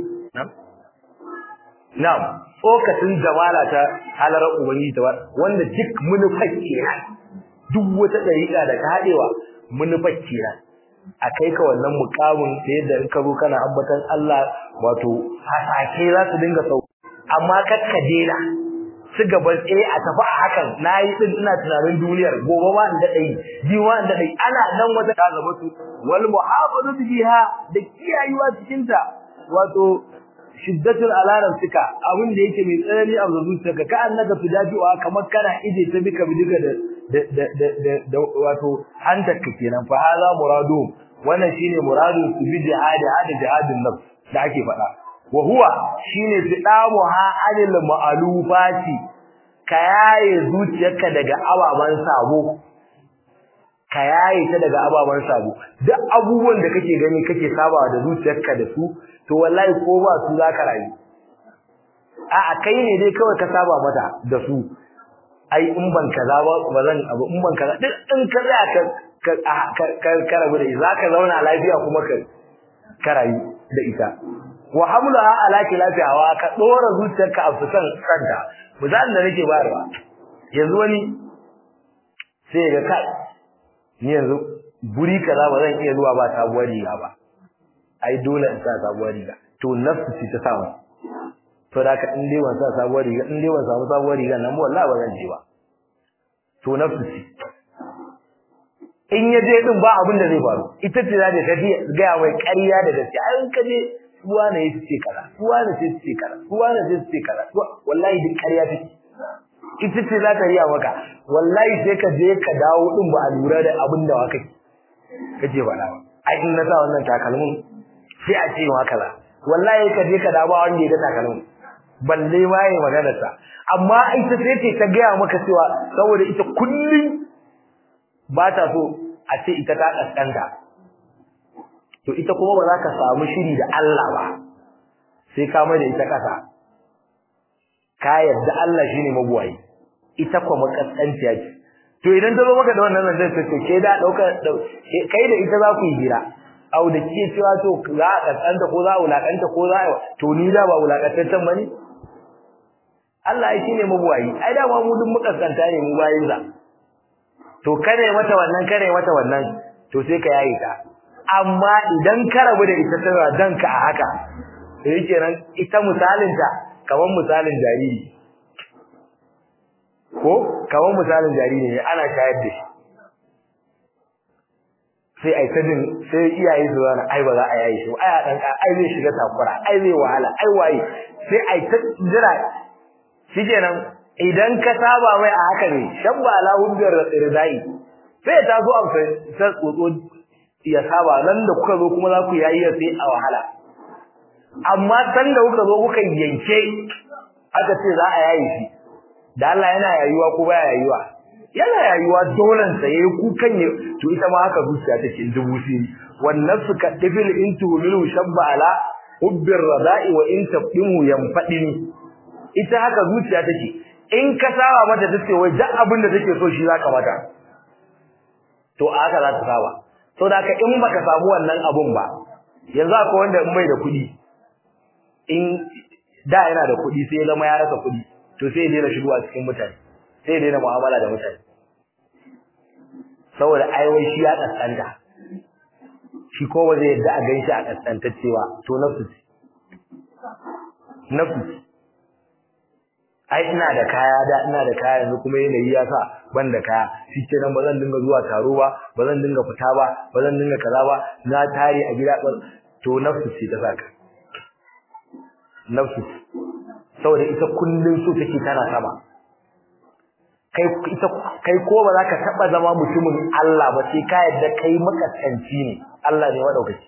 Na'am, tsokacin jamala ta halarar Ubangiji ta wanda duk munufar kenan. Duk wata dariƙa da ka haɗewa munufar kenan. A kai ka wannan mukamin ta yadda in ka zo kana ambatan Allah wato hasake za su dinga sau. Amma kar ka dena. Su gaba tsaye a tafi a hakan na yi ɗin ina tunanin duniyar gobe ma in daɗa yi biyu ma in daɗa yi ana nan wata ta zama su wal muhafazatu biha da kiyayewa cikinta wato shiddatul alaran suka abin da yake mai tsanani a zuciyarka ka annaka tudafiwa kamar kana ije ta bika bidiga da da da da wato hantarka kenan fa hada muradu wannan shine muradu su bi jihadi hada jihadin nafs da ake faɗa wa huwa shine fidamu ha anil ma'alufati kayaye zuciyarka daga ababan sabo kayaye ta daga ababan sabo duk abubuwan da kake gani kake sabawa da zuciyarka da su to wallahi ko ba su zaka rayu a'a kai ne dai kawai ka saba mata da su ai in ban kaza ba ba zan abu in ban kaza duk in ka tsaya ka ka ka rabu da ita zaka zauna lafiya kuma ka ka rayu da ita wa hamlaha ala lafiyawa ka dora zuciyarka a fusan kanta misalin da nake bayarwa yanzu wani sai ga kai ni yanzu guri kaza ba zan iya zuwa ba sabuwar riga ba ai dole in sa sabuwar riga to nafsu ce ta samu to da ka in dai ban sa sabuwar riga in dai ban samu sabuwar riga nan wallahi ba zan je ba to nafsu ce in ya je din ba abin da zai faru ita ce za ta tafi ga mai ƙarya da gaskiya ai ka je suwa ne ya ce kaza suwa ne sai ce kaza suwa ne sai ce kaza wallahi duk ƙarya take ita ce za ta riya maka wallahi sai ka je ka dawo din ba a lura da abin da waka kace faɗa ba ai in na sa wannan takalmin sai a ce wa kaza wallahi ka je ka dawo wanda ya ga takalmin balle ma yayi magana sa amma ita sai ce ta gaya maka cewa saboda ita kullun ba ta so a ce ita ta kaskanta to ita kuma ba za ka samu shiri da Allah ba sai ka mai da ita kasa ka yarda Allah shine mabuwayi ita kuma makaskanciya ce to idan ta zo maka da wannan zan sai ke da dauka kai da ita za ku yi hira au da ke cewa to za a kaskanta ko za a wulakanta ko za a to ni da ba wulakantaccen bane Allah shine mabuwayi ai da ma mu duk mukaskanta ne mu bayin sa to kare mata wannan kare mata wannan to sai ka yayi ta amma idan ka rabu da ita tana danka a haka sai kenan ita misalin ta kaman misalin jariri ko kaman misalin jariri ne ana shayar da shi sai ai ta jin sai iyaye su zana ai ba za a yayi shi ai a dan ai zai shiga takura ai zai wahala ai waye sai ai ta jira shikenan idan ka saba mai a haka ne shabba ala hubbar ridai sai ta zo amsa sai tsotso ya saba nan da kuka zo kuma za ku yayi sai a wahala amma san da kuka zo kuka yanke aka ce za a yayi shi da Allah yana yayuwa ko baya yayuwa yana yayuwa dolan sa yayi kukan ne to ita ma haka zuciya take dubu siri wannan suka difil intu milu shabba ala hubbir radai wa in tabdimu yanfadini ita haka zuciya take in ka saba mata tace wai duk abin da take so shi zaka mata to a haka za ta saba to da ka in baka samu wannan abun ba yanzu akwai wanda in bai da kuɗi in da yana da kuɗi sai ya zama ya rasa kuɗi to sai ya daina shigowa cikin mutane sai ya daina mu'amala da mutane saboda ai wai shi ya kaskanta shi ko ba zai yadda a ganshi a kaskantaccewa to nafsu nafsu ai ina da kaya da ina da kaya yanzu kuma yanayi ya sa ban da kaya shikenan ba zan dinga zuwa taro ba ba zan dinga fita ba ba zan dinga kaza ba na tare a gida to nafsu ce ta saka nafsu saboda ita kullun so take tana sama kai ita kai ko ba za ka taba zama mutumin Allah ba sai ka yadda kai makasanci ne Allah ne madaukaki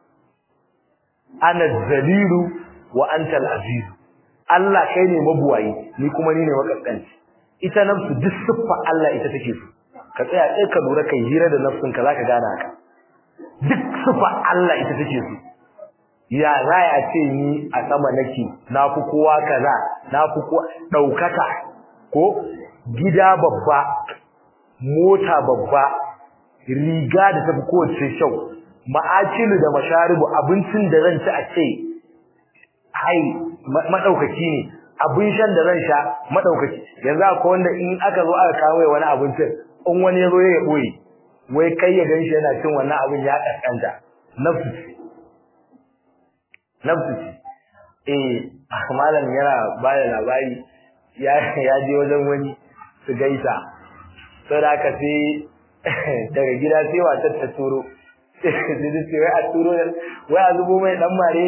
ana zalilu wa anta al-aziz Allah kai ne mabuwayi ni kuma ni ne makaskanci ita nafsu duk siffa Allah ita take so ka tsaya sai ka lura kai hira da nafsin ka zaka gane haka duk siffa Allah ita take so ya zai a ce ni a sama nake na fi kowa kaza na fi kowa daukaka ko gida babba mota babba riga da tafi kowace shau ma'akilu da masharibu abincin da zan ci a ce hai madaukaki ne abin shan da zan sha madaukaki yanzu akwai wanda in aka zo aka kawo wani abincin in wani ya zo ya boye wai kai ya ganshi yana cin wannan abin ya kaskanta nafsu nafsu eh malam yana bada labari ya ya je wajen wani su gaisa sai da aka sai daga gida sai wata ta turo sai sai wai a turo wai a zubo mai dan mare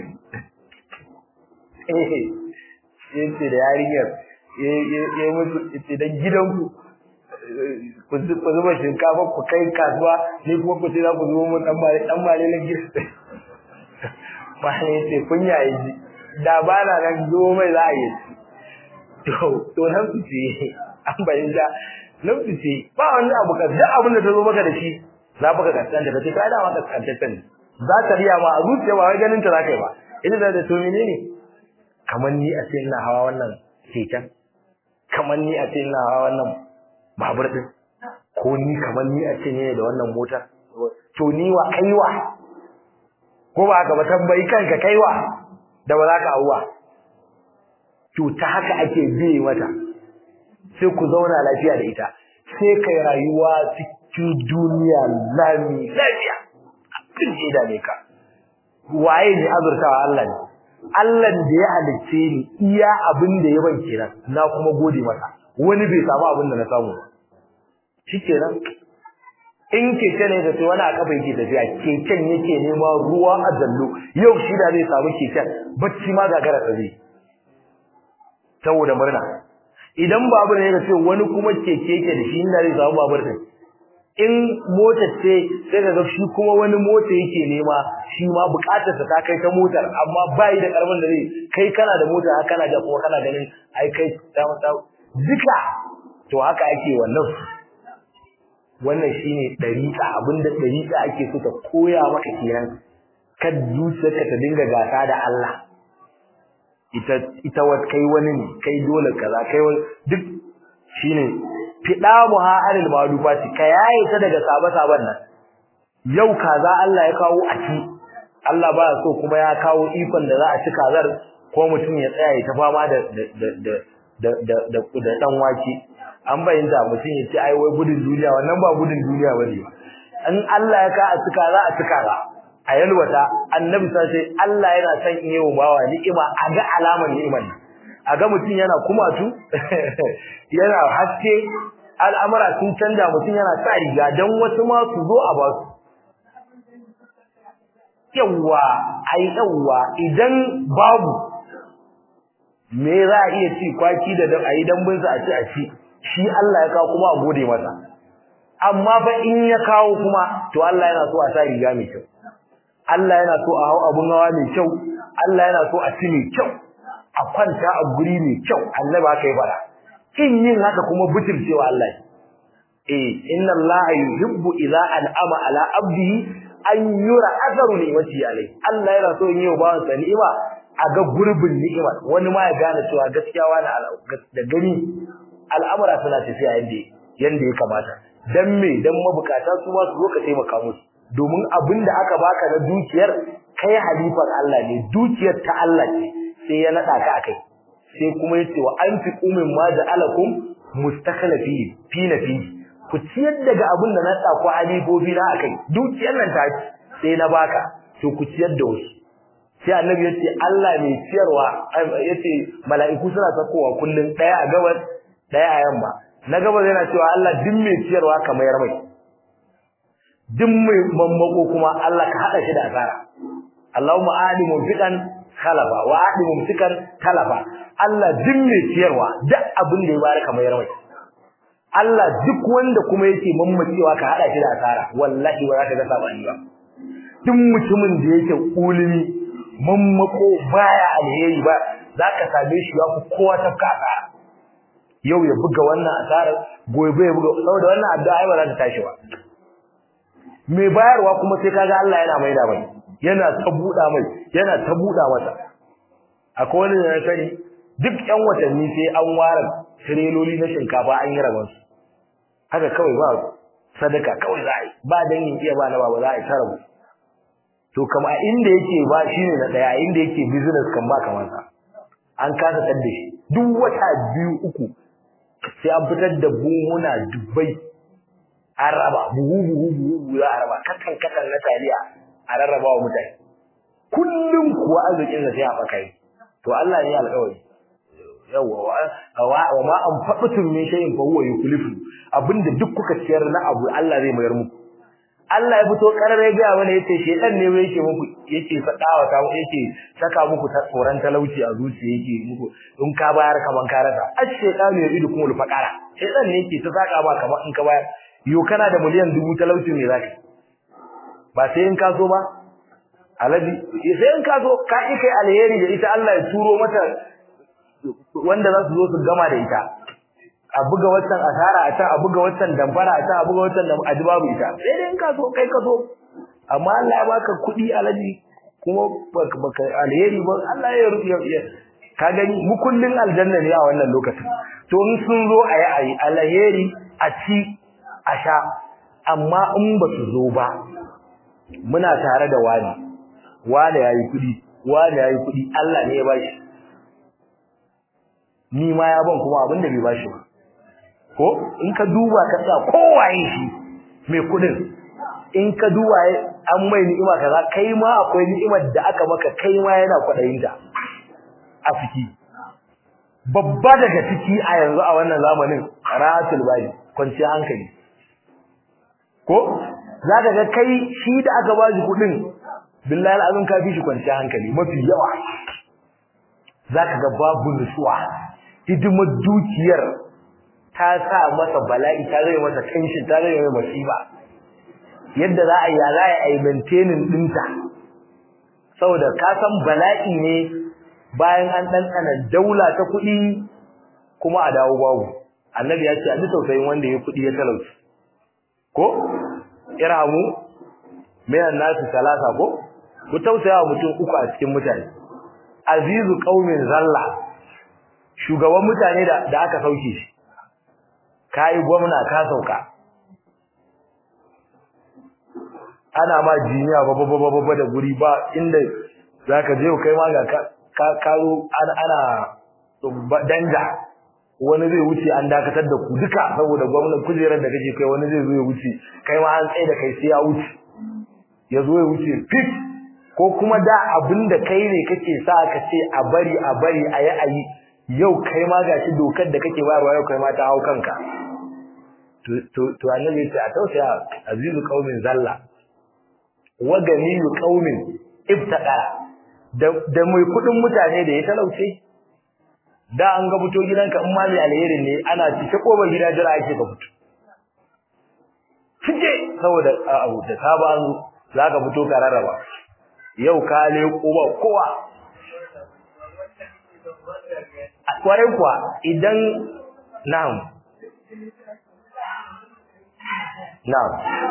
eh yace da yarinyar ya mutu yace dan gidanku ku zuba shinkafa ku kai kasuwa ni kuma ku ce za ku zubo mun dan mare dan mare na gida mane yace kunya yi da ba na nan zubo mai za a yi to to nan su ce an bayyana nan su ce ba wani abu ka duk abin da ta zo maka da shi za ka kaskanta ka ce kai da maka kaskantaccen za ka riya ma a zuciya ba wai ganin ta za ka yi ba ina da to menene kamar ni a ce ina hawa wannan keken kamar ni a ce ina hawa wannan babur din ko ni kamar ni a ce ne da wannan mota to ni wa kaiwa ko ba ka ba tambayi kanka kaiwa da ba za ka hauwa to ta haka ake biye mata sai ku zauna lafiya da ita sai kai rayuwa cikin duniya lami lafiya abin da ne ka waye ne azurtawa Allah ne Allah da ya halicce ni iya abin da ya ban kenan na kuma gode masa wani bai samu abin da na samu shikenan in keke ne da sai wani a kafa yake tafiya keken yake nema ruwa a dallo yau shi da zai samu keken bacci ma gagara ta zai saboda murna idan babur ne ka ce wani kuma keke yake da shi inda zai samu babur din in motar ce sai ka ga shi kuma wani mota yake nema shi ma bukatar sa ta kai ta motar amma bai da karfin da zai kai kana da mota haka kana da kuma kana ganin ai kai ta mata duka to haka ake wannan wannan shine dariqa abinda dariqa ake so ta koya maka kenan kad zuciyarka ta dinga gasa da Allah ita ita wat kai wani ne kai dole kaza kai duk shine fida muha anil malufati ka yaye ta daga saba saban nan yau kaza Allah ya kawo a ci Allah ba so kuma ya kawo ikon da za a ci kazar ko mutum ya tsaya ya ta fama da da da da da da da dan wake an bayyana mutum ya ce ai wai gudun duniya wannan ba gudun duniya bane in Allah ya ka a ci kaza a ci kaza a yalwata annabi sai sai Allah yana son in yi wa bawa ni'ima a ga alamar ni'imar nan a ga mutum yana kumatu yana haske al'amura sun canja mutum yana sa riga dan wasu ma su zo a basu yawa ai yawa idan babu me za a iya ci kwaki da dan ayi dambun sa a ci a ci shi Allah ya kawo kuma a gode masa amma fa in ya kawo kuma to Allah yana so a sa riga mai kyau Allah yana so a hau abun hawa mai kyau Allah yana so a ci mai kyau a kwanta a guri mai kyau annabi haka ya fara kin yin haka kuma butulcewa Allah eh inna Allah yuhibbu idza an'ama ala abdihi an yura atharu ni'mati alayhi Allah yana so yin yau bawan sa ni'ima a ga gurbin ni'ima wani ma ya gane cewa gaskiya wani da gani al'amura suna tafiya yanda yanda ya kamata dan me dan mabukata su ma su zo ka taimaka musu domin abin da aka baka na dukiyar kai halifar Allah ne dukiyar ta Allah ce sai ya nada ka akai sai kuma yace wa anfiqu mimma ja'alakum mustakhlafi fi nafi ku ciyar daga abin da na sa ku halifofi na akai dukiyar nan ta sai na baka to ku ciyar da wasu sai annabi yace Allah mai ciyarwa yace mala'iku suna sakowa kullun daya a gabas daya a yamma na gabas yana cewa Allah din mai ciyarwa kamar mai duk mai mammako kuma Allah ka hada shi da asara Allahumma alimu fiqan khalafa wa alimu fiqan talafa Allah duk mai ciyarwa duk abin da ya bare kamar yarmai Allah duk wanda kuma yake mammacewa ka hada shi da asara wallahi ba za ka ga sabani ba duk mutumin da yake kulumi mammako baya alheri ba zaka same shi ya ku kowa ta kasa yau ya buga wannan asara gobe ya buga saboda wannan addu'a ai ba za ta tashi ba mai bayarwa kuma sai kaga Allah yana maida mai yana ta buda mai yana ta buda masa akwai wani da sani duk ƴan watanni sai an ware tireloli na shinkafa an yi rabon su haka kawai ba sadaka kawai za a yi ba dangin iya ba na ba za a yi tarabu to kama inda yake ba shine na daya inda yake business kan ba kamar sa an kasa tsadda shi duk wata biyu uku sai an fitar da buhuna dubbai an raba buhu buhu buhu za a raba kakan kakan na taliya a rarraba wa mutane kullum kuwa arzikin sa sai a fakai to Allah ne alƙawari yawa wa ma an faɗutun min shay'in fa huwa yukhlifu abinda duk kuka ciyar na abu Allah zai mayar muku Allah ya fito karar ya ga wani yace shedan ne wai yake muku yake fadawa ta yake saka muku ta tsoron talauci a zuciya yake muku in ka bayar kaman ka rasa ash-shaytanu ya'idukum al-faqara shedan ne yake ta saka ba kaman in ka bayar yo kana da miliyan dubu talauci ne zaka ba sai in ka so ba alabi sai in ka so ka yi kai alheri da ita Allah ya turo mata wanda za su zo su gama da ita a buga wannan asara a ta a buga wannan damfara a ta a buga wannan aji babu ita sai dai in ka so kai ka so amma Allah ya baka kuɗi alaji kuma baka alheri ba Allah ya rufe ka gani mukullin aljanna ne a wannan lokacin to in sun zo a yi ayi alheri a ci a sha amma in ba su zo ba muna tare da wani wani yayi kuɗi wani yayi kuɗi Allah ne ya bashi ni ma ya ban kuma abin da bai bashi ba ko in ka duba ka sa kowaye shi mai kudin in ka duba an mai ni'ima kaza kai ma akwai ni'imar da aka maka kai ma yana kwadayin ta a ciki babba daga ciki a yanzu a wannan zamanin rahatul bali kwanci hankali ko zaka ga kai shi da aka ba shi kudin billahi alazim ka fi shi kwanci hankali mafi yawa zaka ga babu nutsuwa hidimar dukiyar ta sa masa bala'i ta zai masa tension ta zai mai masifa yadda za a yi za a yi maintaining dinta saboda ka san bala'i ne bayan an ɗanɗana daula ta kuɗi kuma a dawo babu annabi ya ce a ji tausayin wanda ya kuɗi ya talauci ko irhamu minan nasu salasa ko ku tausaya mutum uku a cikin mutane azizu qaumin zalla shugaban mutane da da aka sauke shi kai gwamna ka sauka ana ma jiniya ba ba ba ba da guri ba inda zaka je kai ma ga ka karo ana ana danja wani zai wuce an dakatar da ku duka saboda gwamnati kujerar da kake kai wani zai zo ya wuce kai ma an tsaye da kai sai ya wuce ya zo ya wuce fit ko kuma da abin da kai ne kake sa ka ce a bari a bari a yi a yi yau kai ma gashi dokar da kake bayarwa yau kai ma ta hau kanka to to annabi ya ce a tausaya azizu qaumin zalla wa ganiyu qaumin ibtada da da mai kudin mutane da ya talauce da an ga fito gidanka in ma mai alherin ne ana cike kobar gida jira ake ka fito fice saboda abu da saba an zaka fito ka rarraba yau ka leko ba kowa kwarai kuwa idan na'am na'am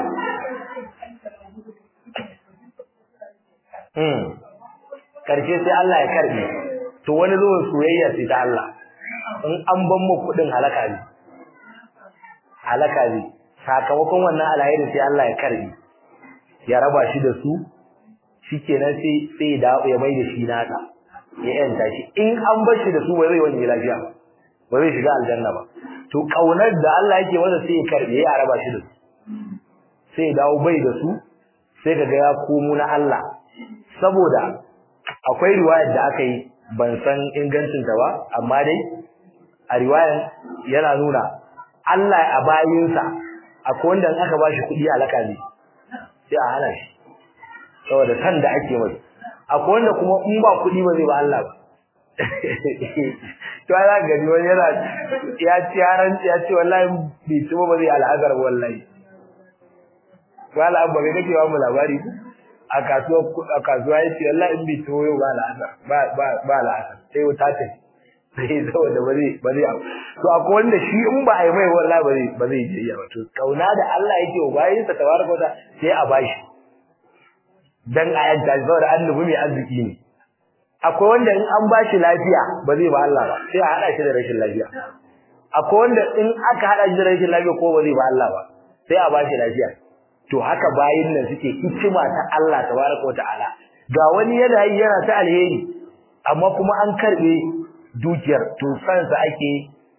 hmm karshe sai Allah ya karbe to wani zuwan soyayya sai ta Allah in an ban mu kudin halaka ne halaka ne sakamakon wannan alheri sai Allah ya karbe ya raba shi da su shikenan sai sai da ya mai da shi naka ya yanta shi in an bar shi da su ba zai wani lafiya ba zai shiga aljanna ba to kaunar da Allah yake masa sai ya karbe ya raba shi da su sai dawo bai da su sai kaga ya komo na Allah saboda akwai riwayar da aka yi ban san ingancin ta ba amma dai a riwayar yana nuna Allah a bayinsa akwai wanda in aka bashi kuɗi alaka ne sai a hana shi saboda san da ake mai akwai wanda kuma in ba kuɗi ba zai ba Allah ba to ana gani wani yana ya ci yaran ya ce wallahi bai ci ba zai al'azar wallahi wala abba kai kake wa mu labari a kasuwa a kasuwa yace wallahi in bai ci yau ba al'azar ba ba ba al'azar sai wata ta sai saboda ba zai ba zai to akwai wanda shi in ba a yi mai wallahi ba zai ba zai je ya to kauna da Allah yake wa bayinsa tabaraka wa sai a bashi dan ayan ta saboda annabi mai arziki ne akwai wanda in an bashi lafiya ba zai ba Allah ba sai a hada shi da rashin lafiya akwai wanda in aka hada shi da rashin lafiya ko ba zai ba Allah ba sai a bashi lafiya to haka bayin nan suke hikima ta Allah tabaraka ta'ala ga wani yana yi yana ta alheri amma kuma an karbe dukiyar to san sa ake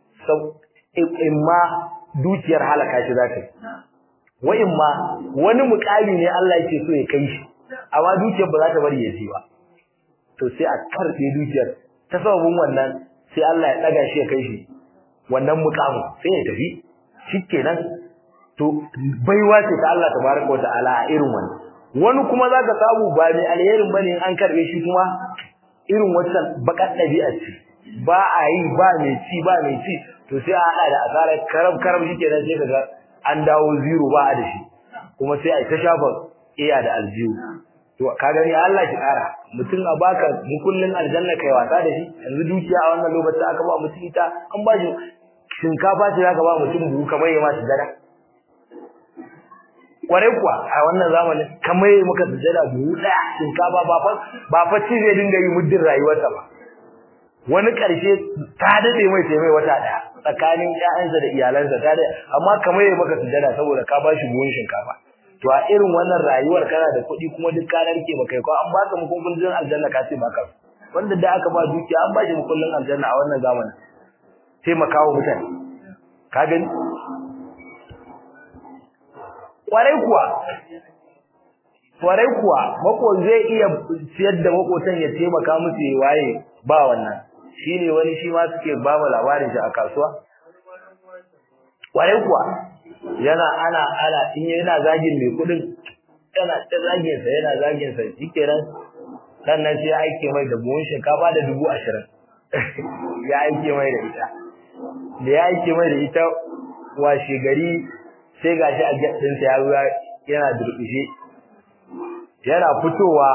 imma dukiyar halaka shi zata wa imma wani mukami ne Allah yake so ya kai shi amma dukiyar ba za ta bari ya ci ba to sai a karbe dukiyar ta sababin wannan sai Allah ya daga shi ya kai shi wannan mukamin sai ya tafi shikenan to baiwa ce ta Allah tabaraka wa ta'ala a irin wannan wani kuma zaka samu ba mai alherin bane an karbe shi kuma irin wannan bakar dabi'a ce ba a yi ba mai ci ba mai ci to sai a hada da asarar karab karab shikenan sai kaga an dawo zero ba a da shi kuma sai a ta shafa iya da aljihu to ka gani Allah ki kara mutum a baka mukullin aljanna kai wasa da shi yanzu dukiya a wannan lokacin aka ba mutum ita an ba shi shinkafa ce zaka ba mutum buhu kamar ya ma dara kwarai kuwa a wannan zamanin kamar ya maka sujada buhu daya shinkafa ba fa ba fa ci zai dinga yi muddin rayuwarsa ba wani karshe ta dade mai sai mai wata daya tsakanin ƴaƴansa da iyalansa ta dade amma kamar ya maka sujada saboda ka ba shi buhun shinkafa to a irin wannan rayuwar kana da kuɗi kuma duk ka narke ba kai ko an baka mukullin aljanna ka ce baka wanda da aka ba dukiya an ba shi mukullin aljanna a wannan zamanin taimakawa mutane ka gani kwarai kuwa kwarai kuwa mako zai iya siyar da makotan ya taimaka musu ya waye ba wannan shine wani shi ma suke ba mu labarin shi a kasuwa kwarai kuwa yana ana ana in yana zagin mai kudin yana ta zagin sa yana zagin sa shikenan sannan sai aike mai da buhun shinkafa da dubu ashirin ya aike mai da ita da ya aike mai da ita washe gari sai gashi a gaddin sa ya ruwa yana durƙushe yana fitowa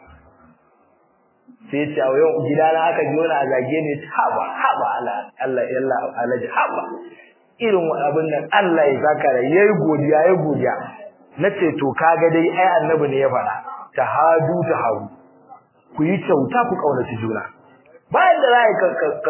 sai ce a yau gidana aka ji wani a zage ne haba haba Allah Allah yalla alaji haba irin abin nan Allah ya saka da yayi godiya yayi godiya nace to kaga dai ai annabi ne ya faɗa tahadu taharu ku yi kyauta ku kaunaci juna bayan da zai ka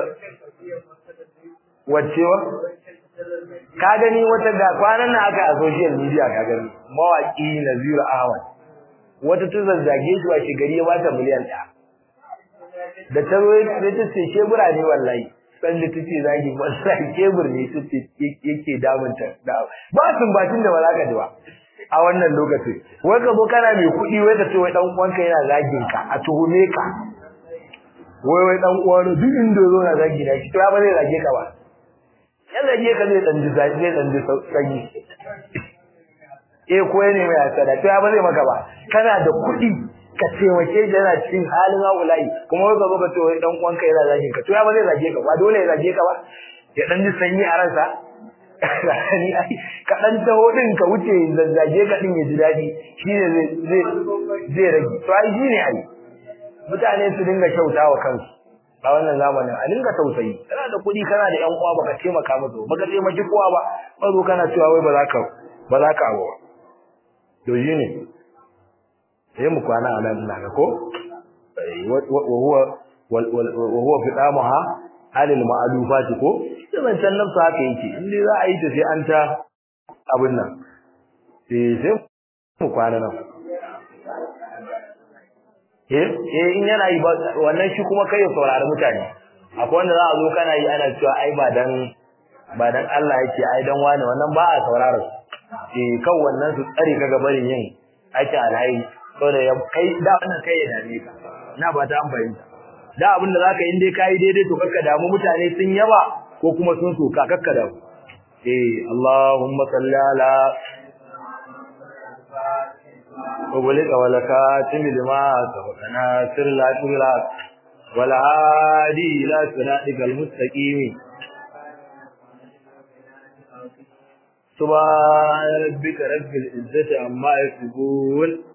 wacewa ka gani wata ga kwanan nan aka a social media ka gani mawaki Nazir Ahmad wata ta zazzage shi wa gari ya bata miliyan 1 da ta zo da ta ce shebura ne wallahi san da tace zagi wallahi kebur ne tace yake damunta da ba sun batin da ba za ka ji ba a wannan lokaci wai ka zo kana mai kuɗi wai ka ce wai dan uwanka yana zagin ka a tuhume ka wai wai dan uwan duk inda zo na zagi na shi to ya ba zai zage ka ba ya zage ka zai dan ji zai dan ji sanyi eh ko ne mai asada to ya ba zai maka ba kana da kuɗi ka taimake shi yana cikin halin haulayi kuma wai ka zo ka ce wai dan uwanka yana zagin ka to ya ba zai zage ka ba dole ya zage ka ba ya dan ji sanyi a ransa ni ai ka dan taho din ka wuce zazzage ka din ya ji dadi shine zai zai zai rage to ai shine ai mutane su dinga kyautawa kansu a wannan zamanin a dinga tausayi kana da kuɗi kana da ƴan uwa baka taimaka musu baka taimaki kowa ba mazo kana cewa wai ba za ka ba za ka abuwa to shine sai mu kwana a nan ina ga ko wa huwa wa huwa fidamaha halil ma'alufati ko sai can nafsu haka yake in dai za a yi ta sai an ta abin nan sai sai mu kwana nan eh eh in yana yi wannan shi kuma kai ya saurari mutane akwai wanda za a zo kana yi ana cewa ai ba dan ba dan Allah yake ai dan wani wannan ba a saurara eh kan wannan su tsare ka gabarin yin ake alhai saboda kai da wannan kai ya dame ka na ba ta an fahimta da abin da zaka in dai kai daidai to kakka damu mutane sun yaba ko kuma sun soka kakka damu eh Allahumma salli ala وبلغ ولكاتم لما سبقنا سر لا تغلق والعادي إلى صراطك المستقيم سبحان ربك رب العزة عما يصفون